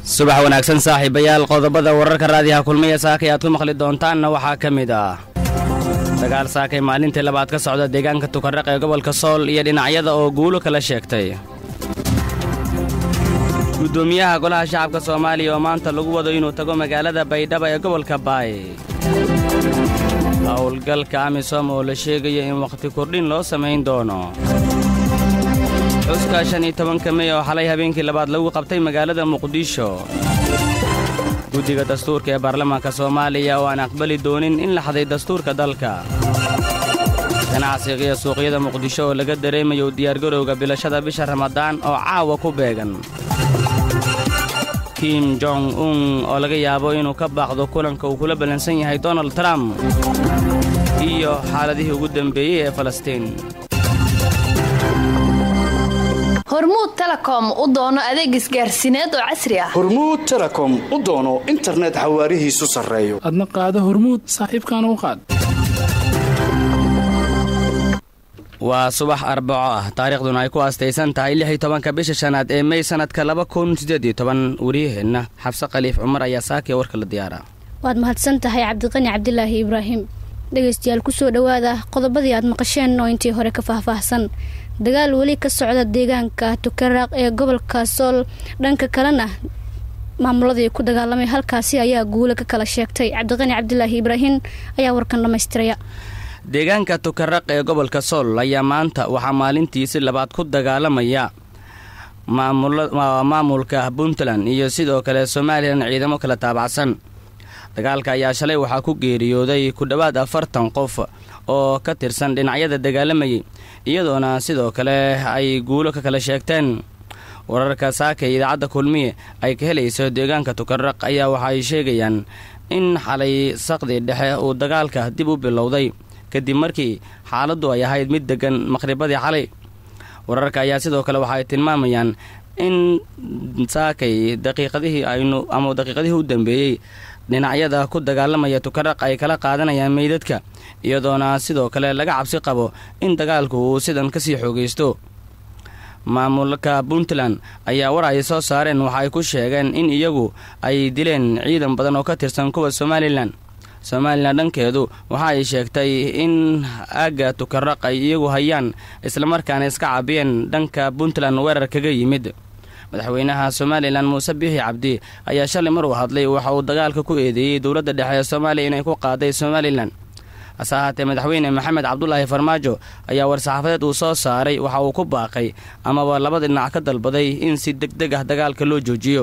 subax wanaagsan saaxiibayaal qodobada wararka raadiyaha kulmiya saakay aad ku maqli doontaanna waxaa ka mid ah dagaal saakay maalintii labaad ka socda deegaanka tukarraq ee gobolka sool iyo dhinacyada oo guulo kala sheegtay gudoomiyaha golaha shacabka soomaaliya oo maanta lagu wado inuu tago magaalada baydhabo ee gobolka baay howlgalka amisom oo la sheegayo in wakhti kordhin loo samayn doono xuska shan iyo tobanka mey oo xalay habeenkii labaad lagu qabtay magaalada muqdisho guddiga dastuurka ee baarlamaanka soomaaliya oo aan aqbali doonin in la xaday dastuurka dalka ganacsiga iyo suuqyada muqdisho oo laga dareemayo diyaargarowga bilashada bisha ramadaan oo caawa ku beegan kim jong un oo laga yaabo inuu ka baaqdo kulanka uu kula ballansan yahay donald trump iyo xaaladihii ugu dambeeyey ee falastiin hormuud telekom u doono adeeg isgaarsiineed oo casri ah hormuud telekom u doono internet xawaarihiisu sarreeyo adna qaado hormuud saaxiibkaana u qaad waa subax arbaco ah taariikhduna ay ku aastaysan tahay lix iyo tobanka bisha shanaad ee mey sanadka laba kun siddeed iyo toban wariyaheenna xabse khaliif cumar ayaa saakiya warka la diyaara waad mahadsan tahay cabdiqani cabdilaahi ibraahim dhegaystayaal kusoo dhowaada qodobadii aad maqasheen oo intii hore ka faahfaahsan dagaal weli ka socda deegaanka tukaraaq ee gobolka sool dhanka kalena maamuladii ku dagaalamay halkaasi ayaa guule ka kala sheegtay cabdiqani cabdilaahi ibraahim ayaa warkan dhammaystiraya deegaanka tukaraq ee gobolka sool ayaa maanta waxaa maalintiisi labaad ku dagaalamaya maamulka puntland iyo sidoo kale somalilan ciidamo kala taabacsan dagaalka ayaa shalay waxaa ku geeriyooday ku dhowaad afartan qof oo ka tirsan dhinacyada dagaalamayay iyadoona sidoo kale ay guulo ka kala sheegteen wararka saakay idaacadda kulmiye ay ka helayso deegaanka tukaraq ayaa waxa ay sheegayaan in xalay saqdi dhexe uu dagaalka dib u bilowday kadib markii xaaladdu ay ahayd mid deggan maqhribadii xalay wararka ayaa sidoo kale waxa ay tilmaamayaan in saakay daqiiqadihii aynu ama daqiiqadihii u dambeeyey dhinacyada ku dagaalamaya tukaraq ay kala qaadanayaan meydadka iyadoona sidoo kale laga cabsi qabo in dagaalku uu sidan kasii xoogaysto maamulka puntland ayaa war ay soo saareen waxa ay ku sheegeen in iyagu ay dileen ciidan badan oo ka tirsan kuwa somalilan somalilan dhankeedu waxa ay sheegtay in aagga tukaraq ay iyagu hayaan islamarkaana iska cabiyeen dhanka puntland weerar kaga yimid madaxweynaha somalilan muuse biixi cabdi ayaa shalay mar uu hadlay waxa uu dagaalka ku eedeeyey dowladda dhexe ee soomaaliya inay ku qaaday somalilan hase ahaatee madaxweyne maxamed cabdulaahi farmaajo ayaa war-saxaafadeed uu soo saaray waxa uu ku baaqay amaba labada dhinac ka dalbaday in si deg deg ah dagaalka loo joojiyo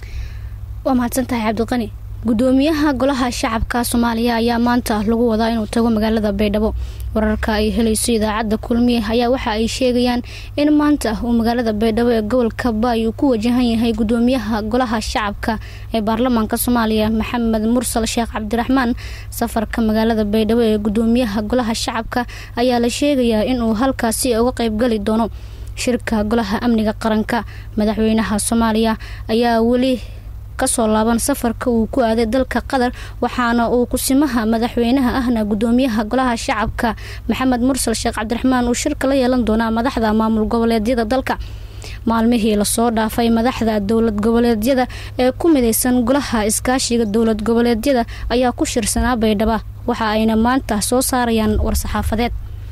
waa mahadsantahay cabdiqani gudoomiyaha golaha shacabka soomaaliya ayaa maanta lagu wadaa inuu tago magaalada baydhabo wararka ay helayso idaacadda kulmiye ayaa waxa ay sheegayaan in maanta uu magaalada baydhabo ee gobolka baay uu ku wajahan yahay gudoomiyaha golaha shacabka ee baarlamaanka soomaaliya maxamed mursal sheekh cabdiraxmaan safarka magaalada baydhabo ee gudoomiyaha golaha shacabka ayaa la sheegayaa inuu halkaasi uga qeybgali doono shirka golaha amniga qaranka madaxweynaha soomaaliya ayaa weli kasoo laaban safarka uu ku aaday dalka qatar waxaana uu kusimaha madaxweynaha ahna gudoomiyaha golaha shacabka maxamed mursal sheekh cabdiraxmaan uu shirka la yeelan doonaa madaxda maamul goboleedyada dalka maalmihii lasoo dhaafay madaxda dowlad goboleedyada ee ku midaysan golaha iskaashiga dowlad goboleedyada ayaa ku shirsanaa baydhaba waxa ayna maanta soo saarayaan war-saxaafadeed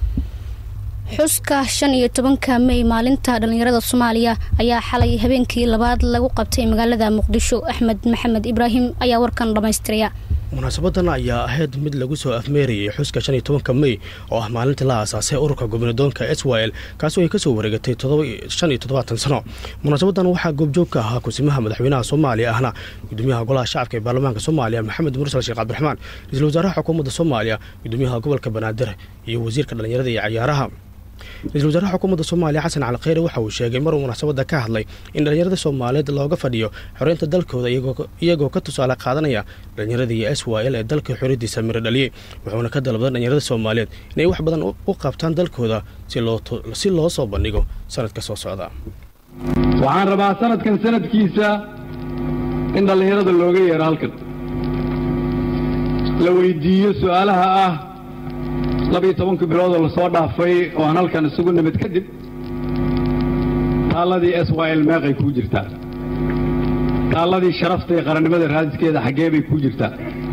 xuska shan iyo tobanka mey maalinta dhallinyarada soomaaliya ayaa xalay habeenkii labaad lagu qabtay magaalada muqdisho axmed maxamed ibraahim ayaa warkan dhammaystiraya munaasabadan ayaa ahayd mid lagu soo afmeerayay xuska shan iyo tobanka mey oo ah maalintii la aasaasay ururka gobnadoonka swil kaasoo ay kasoo wareegatay shan iyo toddobaatan sano munaasabadan waxaa goobjoog ka ahaa kusimaha madaxweynaha soomaaliya ahna gudoomiyaha golaha shacabka ee baarlamaanka soomaaliya maxamed mursal sheekh cabdiraxmaan ra-iisul wasaaraha xukuumadda soomaaliya gudoomiyaha gobolka banaadir iyo wasiirka dhallinyarada iyo cayaaraha ra-isul wasaaraha xukuumadda soomaaliya xasan cali kheyre waxa uu sheegay maruu munaasabadda ka hadlay in dhallinyarada soomaaliyeed looga fadhiyo xoreynta dalkooda iyagoo ka tusaale qaadanaya dhallinyaradii s y l ee dalka xoriyadiisa miro dhaliyey wuxuuna ka dalbaday dhallinyarada soomaaliyeed inay wax badan u qabtaan dalkooda si loo soo bandhigo sanadka soo socda waxaan rabaa sanadkan sanadkiisa in dhallinyarada looga yeero halkan la weydiiyo su-aalaha ah labiyo tobankii biloodoo lasoo dhaafay oo aan halkan isugu nimid kadib taalladii s y l meeqay kuu jirtaa taalladii sharafta ee qarannimada raadiskeeda xaggee bay kuu jirtaa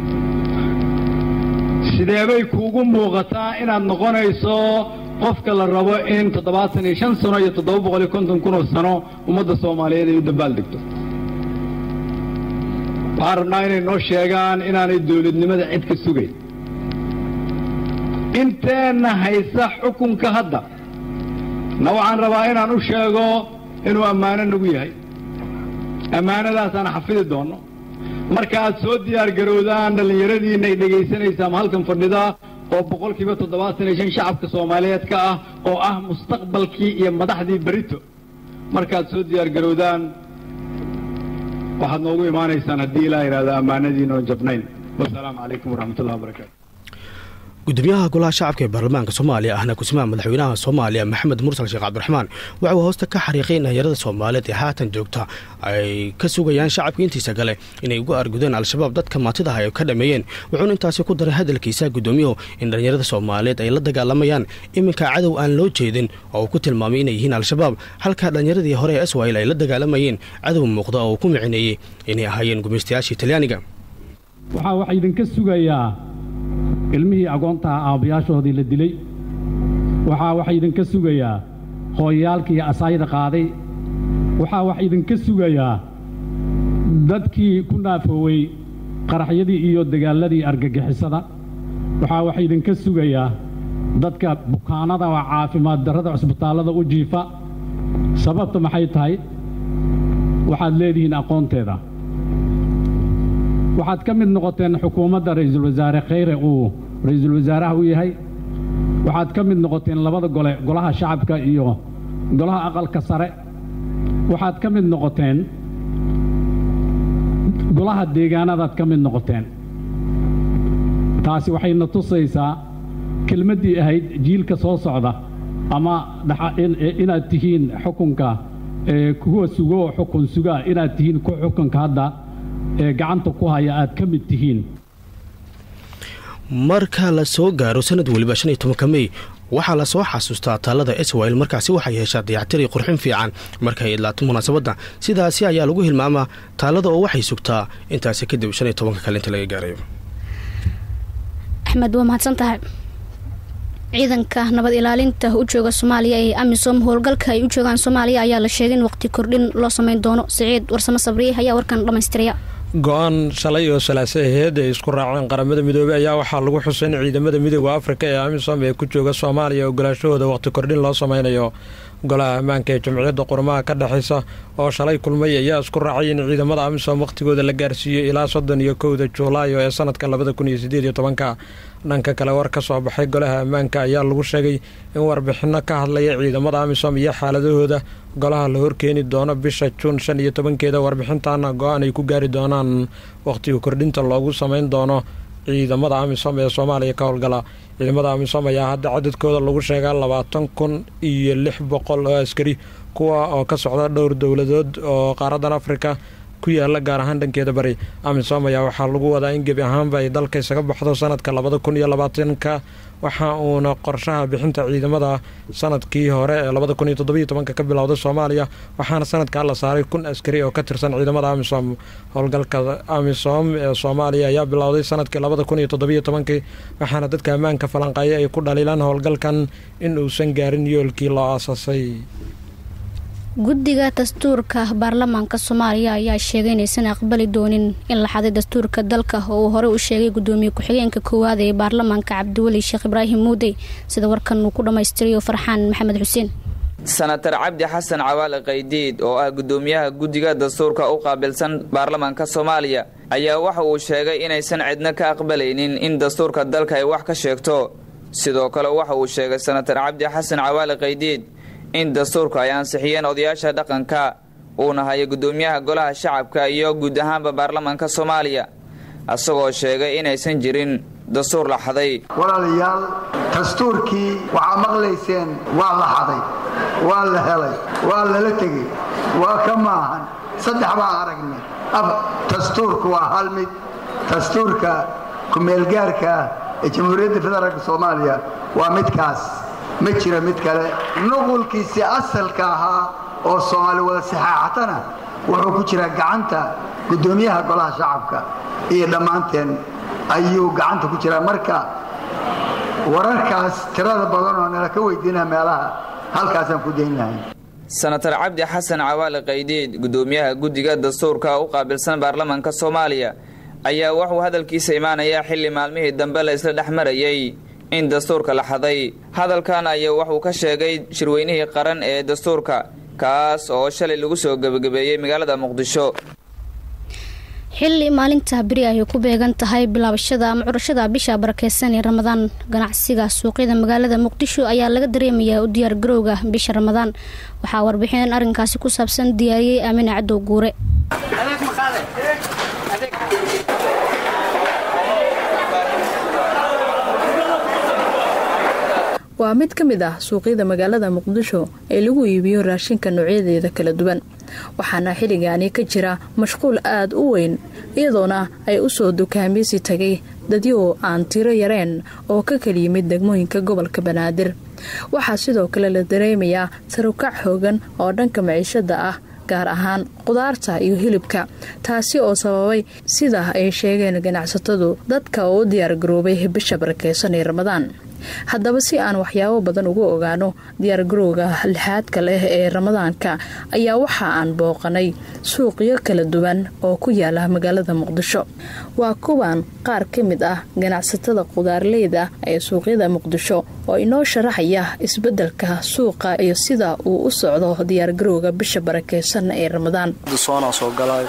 sideebay kuugu muuqataa inaad noqonayso qofka la rabo in toddobaatan iyo shan sano iyo toddoba boqol iyo konton kunoo sano ummadda soomaaliyeed ay u dambaal degto waxaan rabnaa inay noo sheegaan inaanay dawladnimada cid ka sugayn inteenna haysa xukunka hadda na waxaan rabaa inaan u sheego inuu ammaano nagu yahay ammaanadaasaan xafidi doonno marka aad soo diyaargarowdaan dhallinyaradiinna ay dhegaysanaysaa ma halkan fadhida oo boqolkiiba toddobaatan iyo shan shacabka soomaaliyeed ka ah oo ah mustaqbalkii iyo madaxdii berito markaad soo diyaargarowdaan waxaad noogu imaanaysaan haddii ilaa yidhahda ammaanadiina oon jabnayn wasalaamu calaykum waraxmatullahi wabarakaatu gudoomiyaha golaha shacabka ee baarlamaanka soomaaliya ahna kusimaha madaxweynaha soomaaliya maxamed mursal sheekh cabdiraxmaan waxa uu hoosta ka xariiqay in dhalinyarada soomaaliyeed ee haatan joogta ay ka sugayaan shacabka intiisa kale inay ugu argudeen al-shabaab dadka maatidaha ay ka dhameeyeen wuxuuna intaasi ku daray hadalkiisa gudoomiyuhu in dhalinyarada soomaaliyeed ay la dagaalamayaan iminka cadow aan loo jeedin oo uu ku tilmaamay inay yihiin al-shabaab halka dhallinyaradii hore ee iswail ay la dagaalamayeen cadow muuqda oo uu ku micineeyey inay ahaayeen gumaystayaashii talyaaniga waxaa waxa idinka sugayaa ilmihii agoontaha aabbayaashoodii la dilay waxaa waxa idinka sugayaa hooyayaalkii asaayda qaaday waxaa waxa idinka sugayaa dadkii ku naafoowey qaraxyadii iyo dagaalladii argagixisada waxaa waxa idinka sugayaa dadka bukaanada oo caafimaad darrada cusbitaallada u jiifa sababta maxay tahay waxaad leedihiin aqoonteeda waxaad ka mid noqoteen xukuumadda ra'iisul wasaare khayre uu ra'iisul wasaaraha u yahay waxaad ka mid noqoteen labada gole golaha shacabka iyo golaha aqalka sare waxaad ka mid noqoteen golaha deegaanadaad ka mid noqoteen taasi waxayna tusaysaa kelmaddii ahayd jiilka soo socda ama inaad tihiin xukunka kuwa sugo oo xukun sugaa inaad tihiin kuwa xukunka hadda ee gacanta ku haya aad ka mid tihiin marka la soo gaaro sanad weliba shan iyo tobanka mey waxaa lasoo xasuustaa taalada iswail markaasi waxay heshaa dayactiri qurxin fiican markay idlaato munaasabadda sidaasi ayaa lagu hilmaamaa taalada oo waxay sugtaa intaasi kadib shan iyo tobanka kale inta laga gaarayo axmed waa mahadsan tahay ciidanka nabad ilaalinta u jooga soomaaliya ee amisom howlgalka ay u joogaan soomaaliya ayaa la sheegay in waqti kordhin loo sameyn doono siciid warsamo sabriye ayaa warkan dhammaystiraya go-aan shalay oo salaase aheed ay isku raaceen qaramada midoobey ayaa waxaa lagu xusay in ciidamada midooda afrika ee amisom ee ku jooga soomaaliya ogolaashahooda waqti kordhin loo sameynayo golaha ammaanka ee jamciyadda qurmaha ka dhexaysa oo shalay kulmay ayaa isku raacay in ciidamada amisom wakhtigooda la gaarsiiyo ilaa soddon iyo kowda juulaayo ee sanadka labada kun iyo sideed iyo tobanka dhanka kale war ka soo baxay golaha ammaanka ayaa lagu sheegay in warbixinno ka hadlaya ciidamada amisom iyo xaaladahooda golaha la horkeeni doono bisha juun shan iyo tobankeeda warbixintaana go-aan ay ku gaari doonaan wakhtiga kordhinta loogu sameyn doono ciidamada amisom ee soomaaliya ka howlgala ciidamada amisom ayaa hadda cadadkooda lagu sheegaa labaatan kun iyo lix boqol oo askari kuwa oo ka socda dhowr dowladood oo qaaradan afrika ku yaala gaar ahaan dhankeeda bari amisom ayaa waxaa lagu wadaa in gebi ahaanba ay dalka isaga baxdo sanadka labada kun iyo labaatanka waxa uuna qorshaha bixinta ciidamada sanadkii hore ee labada kun iyo toddobiyo tobanka ka bilowday soomaaliya waxaana sanadkaa la saaray kun askari oo ka tirsan ciidamada amisom howlgalka amisom ee soomaaliya ayaa bilowday sanadkii labada kun iyo toddobiyo tobankii waxaana dadka ammaanka falanqeeya ay ku dhaliilaan howlgalkan in uusan gaarin yoolkii loo aasaasay guddiga dastuurka baarlamaanka soomaaliya ayaa sheegay inaysan aqbali doonin in la xaday dastuurka dalka oo uu hore u sheegay gudoomiye ku-xigeenka koowaad ee baarlamaanka cabdiweli sheekh ibraahim muudey sida warkan uu ku dhammaystirayo farxaan maxamed xuseen senatar cabdi xasan cawaale qaydiid oo ah gudoomiyaha guddiga dastuurka u qaabilsan baarlamaanka soomaaliya ayaa waxa uu sheegay inaysan cidna ka aqbalaynin in dastuurka dalka ay wax ka sheegto sidoo kale waxa uu sheegay senatar cabdi xasan cawaale qaydiid in dastuurka ay ansixiyeen odayaasha dhaqanka uuna hayo gudoomiyaha golaha shacabka iyo guud ahaanba baarlamaanka soomaaliya isagoo sheegay inaysan jirin dastuur la xaday walaalayaal dastuurkii waxaa maqlayseen waa la xaday waa la helay waa lala tegey waa ka maahan saddex baan aragnay dastuurku waa hal mid dastuurka kumeelgaarka ah ee jamhuuriyadda federaalk soomaaliya waa midkaas ma jira mid kale nuqulkiisii asalka ahaa oo soomaali wada saxaaxatana wuxuu ku jiraa gacanta guddoomiyaha golaha shacabka iyo dhammaanteen ayuu gacanta ku jiraa marka wararkaas tirada badan oo nala ka weydiina meelaha halkaasaan ku dayn lahay senatar cabdi xasan cawaale qaydiid guddoomiyaha guddiga dastuurka u qaabilsan baarlamaanka soomaaliya ayaa wuxuu hadalkiisa imaanayaa xilli maalmihii dambe la isla dhex marayay in dastuurka la xaday hadalkan ayaa wuxuu ka sheegay shirweynihii qaran ee dastuurka kaas oo shalay lagu soo gebagabeeyey magaalada muqdisho xilli maalinta beri ay ku beegan tahay bilaabashada ama curashada bisha barakeysan ee ramadaan ganacsiga suuqyada magaalada muqdisho ayaa laga dareemayaa u diyaar garowga bisha ramadaan waxaa warbixineen arrinkaasi ku saabsan diyaariyey aamin cadow guure waa mid ka mid ah suuqyada magaalada muqdisho ee lagu iibiyo raashinka noocyadeeda kala duwan waxaana xilligaani ka jira mashquul aada u weyn iyadoona ay u soo dukaameysi tagay dadyo aan tiro yareen oo ka kala yimid degmooyinka gobolka banaadir waxaa sidoo kale la dareemayaa sarukac xoogan oo dhanka maciishada ah gaar ahaan qudaarta iyo hilibka taasi oo sababay sida ay sheegeen ganacsatadu dadka oo u diyaargaroobay bisha barakeysan ee ramadaan haddaba si aan waxyaabo badan uga ogaano diyaargarowga lixaadka leh ee ramadaanka ayaa waxa aan booqanay suuqyo kala duwan oo ku yaala magaalada muqdisho waa kuwan qaar ka mid ah ganacsatada qudaarleyda ee suuqyada muqdisho oo inoo sharaxaya isbedelka suuqa iyo sida uu u socdo diyaargarowga bisha barakeysan ee ramadaan soonaa soo galaayo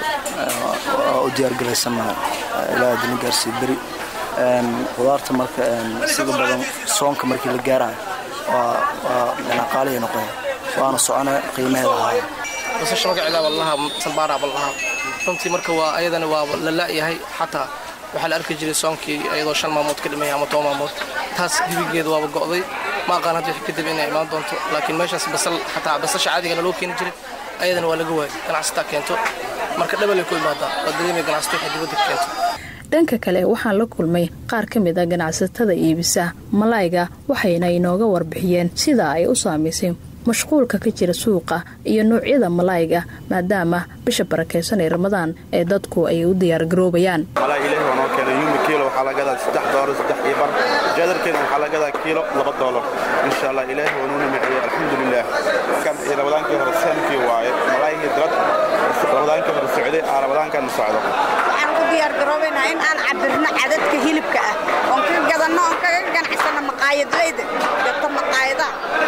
u diyaargalaysanaha ilaa adina gaarsii beri qudaarta marka sida badan soonka markii la gaarayo waa dhanaqaaliya noqoya waana socona qiimaheeda ahaaya basasha magaceeda wallaha sambaara ballaha runtii marka waa ayadana waa la la'yahay xataa waxaa la arki jiray soonkii ayadoo shan maamood ka dhimaya ama toban maamood taas dibigeeda waaba go'day ma aqaan hadda wixii kadib inay imaan doonto laakiin meeshaas basal xataa basasha caadigana loo keeni jiray ayadana waa laga waayay ganacsataa keento marka dhabalay ku imaadaa waa dareemay ganacsato waxay dibadda keento dhanka kale waxaan la kulmay qaar ka mid a ganacsatada iibisa malayga waxayna inooga warbixiyeen sida ay u saamaysay mashquulka ka jira suuqa iyo noocyada malayga maadaama bisha barakeysan ee ramadaan ee dadku ay u diyaargaroobayaan malay ilahi waa noo keenay yumi kiilo waxaa laga gadaa saddex doolar saddex iyo bar jadarkeena waxaa laga gadaa kiilo laba doolar insha allah ilaahi waa nuu nimiciyey alxamdulilah kan iyo ramadaankii hore saamkii waaye malaygii dalad ramadaankii hore socday aa ramadaankan socdo diyaargaroobaynaa in aan cabirno cadadka hilibka ah oon ka gadanno oon kaga ganacsano maqaayadleyda gato maqaayadaha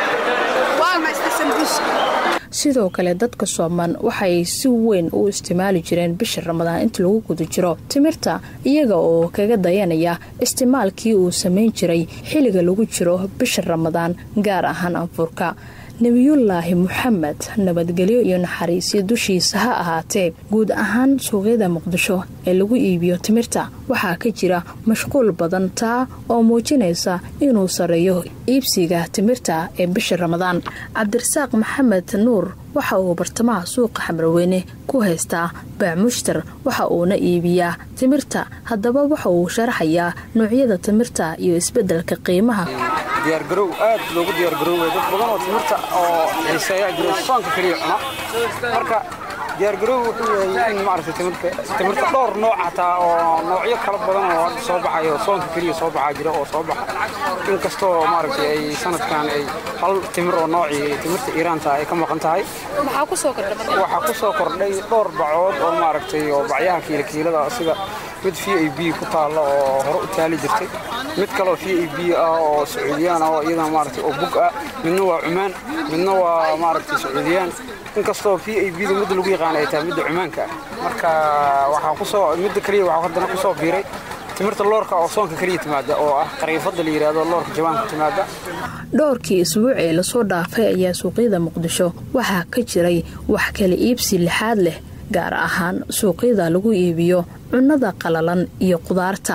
waa maysta sambuuska sidoo kale dadka sooman waxay si weyn u isticmaali jireen bisha ramadaan inta lagu guda jiro timirta iyaga oo kaga dayanaya isticmaalkii uu samayn jiray xilliga lagu jiro bisha ramadaan gaar ahaan anfurka nebiyullaahi moxamed nabadgelyo iyo naxariisyo dushiisa ha ahaatee guud ahaan suuqyada muqdisho ee lagu iibiyo timirta waxaa ka jira mashquul badan taa oo muujinaysa inuu sareeyo iibsiga timirta ee bisha ramadaan cabdirasaaq maxamed nuur waxa uu bartamaha suuqa xamrweyne ku haystaa baamushtar waxa uuna iibiyaa timirta haddaba waxa uu sharaxayaa noocyada timirta iyo isbeddelka qiimaha diyaargarow aad loogu diyaargarooway dad badan oo timirta oo xiiseeyaa jiro soonka keliya cuna marka diyaargarow wuxuu yahay in maaragtay timirta timirta dhowr nooc hataa oo noocyo kala badan oo hadda soo baxayo soonka keliya soo baxaa jira oo soo baxa inkastoo maaragtay ay sanadkan ay hal timir oo noocii timirta iiraanta ay ka maqan tahay maxaa ku soo kordhay waxaa ku soo kordhay dhowr bacood oo maaragtay oo bacyaha kiilakiilada sida mid v a b ku taalla oo hore u taali jirtay mid kaleo v a b ah oo sacuudiyaan ah oo iyadana maaragtay oo bug ah midna waa cumaan midna waa maaragtay sacuudiyaan inkastoo v a b da midda lagu yaqaan ay tahay midda cumaanka ah marka waxaa kusoo midda keliya waxaa haddana kusoo biiray timirta loorka oo soonka keliya timaada oo ah qariifada la yidhaahdo loorka jawaanka timaada dhowrkii isbuuc ee lasoo dhaafay ayaa suuqyada muqdisho waxaa ka jiray wax kala iibsi lixaad leh gaar ahaan suuqyada lagu iibiyo cunnada qalalan iyo qudaarta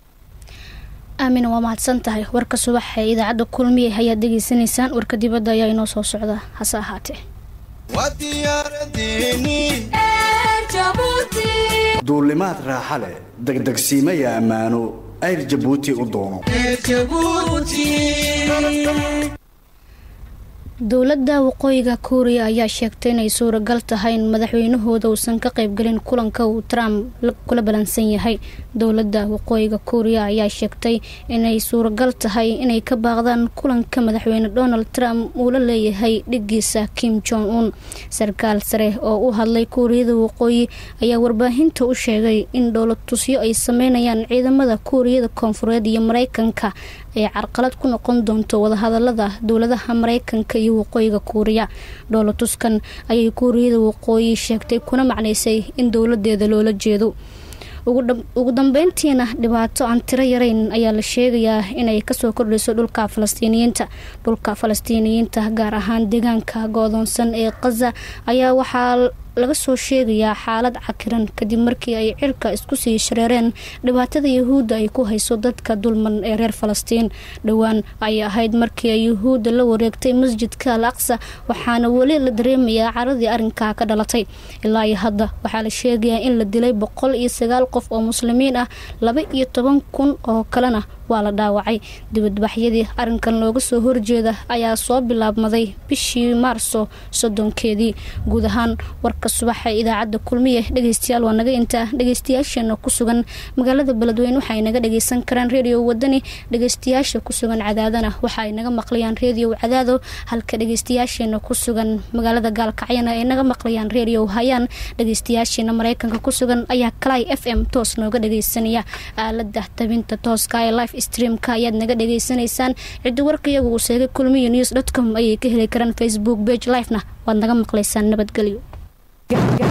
aamina waa mahadsan tahay warka subax ee idaacadda kulmiye ayaad degeysanaysaan warka dibadda ayaa inoo soo socda hase ahaatee duulimaad raaxa leh degdegsiimaya ammaano ayr jabuuti u doono dowladda waqooyiga kuuriya ayaa sheegtay inay suuragal tahay in madaxweynahooda uusan ka qaybgelin kulanka uu trump kula balansan yahay dowladda waqooyiga kuuriya ayaa sheegtay inay suuragal tahay inay ka baaqdaan kulanka madaxweyne donald trump uu la leeyahay dhigiisa kim jong un sarkaal sare oo u hadlay kuuriyada waqooyi ayaa warbaahinta u sheegay in dhowlatusyo ay sameynayaan ciidamada kuuriyada koonfureed iyo mareykanka ay carqalad ku noqon doonto wadahadalada dowladaha mareykanka iyo waqooyiga kuuriya dhowlatuskan ayay kuuriyada waqooyi sheegtay kuna macnaysay in dowladeeda loola jeedo ugu dambeyntiina dhibaato aan tiro yarayn ayaa la sheegayaa inay kasoo kordhayso dhulka falastiiniyiinta dhulka falastiiniyiinta gaar ahaan deegaanka go-doonsan ee khaza ayaa waxaa laga soo sheegayaa xaalad cakiran kadib markii ay cirka isku sii shareereen dhibaatada yahuudda ay ku hayso dadka dulman ee reer falastiin dhowaan ayay ahayd markii ay yahuudda la wareegtay masjidka al aqsa waxaana weli la dareemayaa caradii arrinkaa ka dhalatay ilaa iyo hadda waxaa la sheegayaa in la dilay boqol iyo sagaal qof oo muslimiin ah laba iyo toban kun oo kalena waa la dhaawacay dibadbaxyadii arrinkan looga soo horjeeda ayaa soo bilaabmaday bishii maarso soddonkeedii guud ahaan warka subaxa idaacadda kulmiye dhegeystayaal waa naga intaa dhegeystayaasheena ku sugan magaalada beledweyne waxaay naga dhageysan karaan redio wadani dhegeystayaasha ku sugan cadaadana waxa ay naga maqlayaan redio cadaado halka dhegeystayaasheena ku sugan magaalada gaalkacyana ay naga maqlayaan redio hayaan dhegeystayaasheena mareykanka ku sugan ayaa kalay f m toos nooga dhageysanaya aalada tabinta tooska ee life streamka ayaad naga dhageysanaysaan ciddi warka iyagu uu sheegay kulmiyo news dot com ayay ka heli karaan facebook page livena waad naga maqlaysaan nabadgelyo